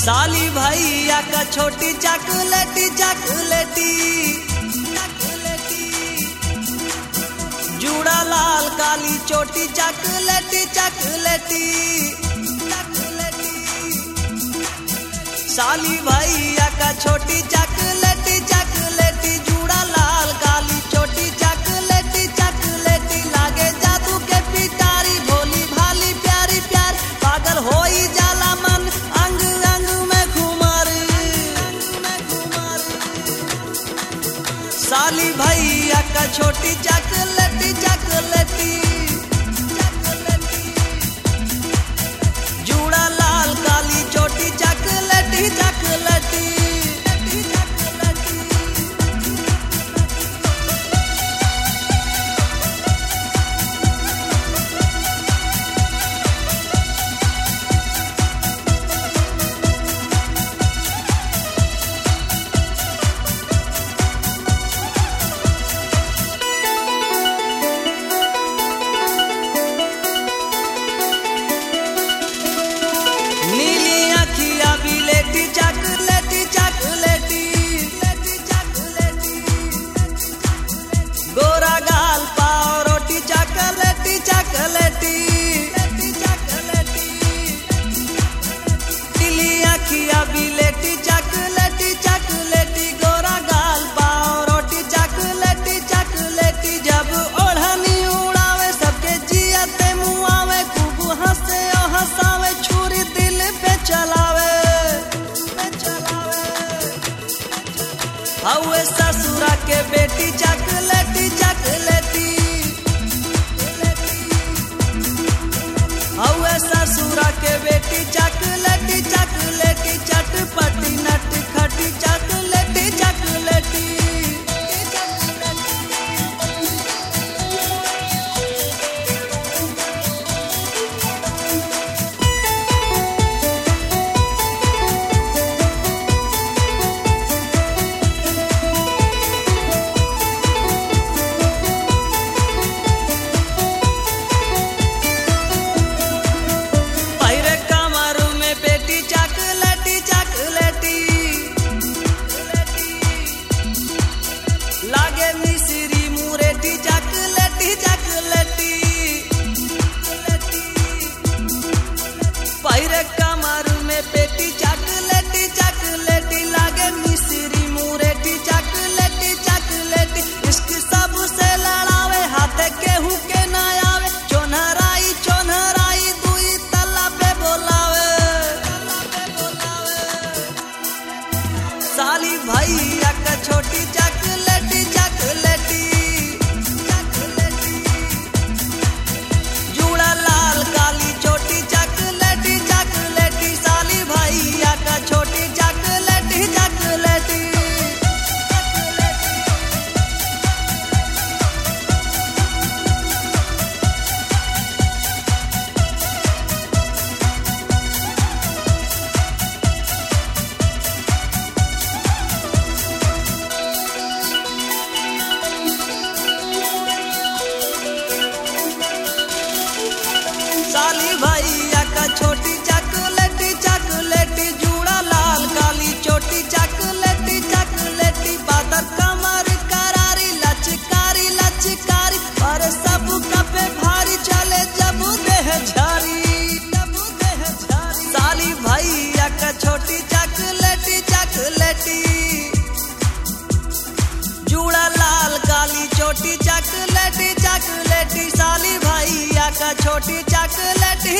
साली भैया का छोटी चॉकलेटी चॉकलेटी जूड़ा लाल काली छोटी चॉकलेटी चॉकलेटी साली भैया का छोटी चॉकलेटी चॉकलेटी जूड़ा लाल काली छोटी चॉकलेटी चॉकलेटी लागे जादू के पिटारी भोली भाली प्यारी प्यार पागल होई जाला मन अंग अंग में घुमर साली भैया का छोटी चॉकलेटी चॉकलेटी जूड़ा लाल काली छोटी चॉकलेटी चॉकलेटी नीली अखिया बिलेटी चॉकलेटी चॉकलेटी गोरा गाल पाव रोटी चॉकलेटी चॉकलेटी नीली अखिया बिलेटी चॉकलेटी चॉकलेटी गोरा गाल पाव रोटी चॉकलेटी चॉकलेटी जब ओढ़नी उड़ावे सबके जियते मुआवे खूब हंसे ओ हंसावे छुरी दिल पे चलावे हवे ससुरा के बेटी चॉकलेटी चॉकलेटी हवे ससुरा के बेटी चॉकलेटी चॉकलेटी चटपटी नट खटी चॉकलेटी चॉकलेटी पैरे कमर में बेटी चॉकलेटी चॉकलेटी लागे मिश्री मुरेटी चॉकलेटी चॉकलेटी पैरे कमर में बेटी चॉकलेटी चॉकलेटी लागे मिश्री मुरेटी चॉकलेटी चॉकलेटी इश्क सबसे लड़ावे हाथ केहू के ना आवे चोनहराई चोनहराई दुई तल्ला पे बोलावे साली भैया का छोटी चॉकलेटी चॉकलेटी जूड़ा लाल काली छोटी चॉकलेटी चॉकलेटी साली भैया का छोटी चॉकलेटी चॉकलेटी साली भैया का छोटी चॉकलेटी चॉकलेटी जूड़ा लाल काली छोटी चॉकलेटी चॉकलेटी बादर कमर करारी लचकारी लचकारी और सब कपे भारी चले जब देह झारी साली भैया का छोटी चॉकलेटी चॉकलेटी जूड़ा लाल काली छोटी चॉकलेटी चॉकलेटी साली भैया का छोटी चॉकलेटी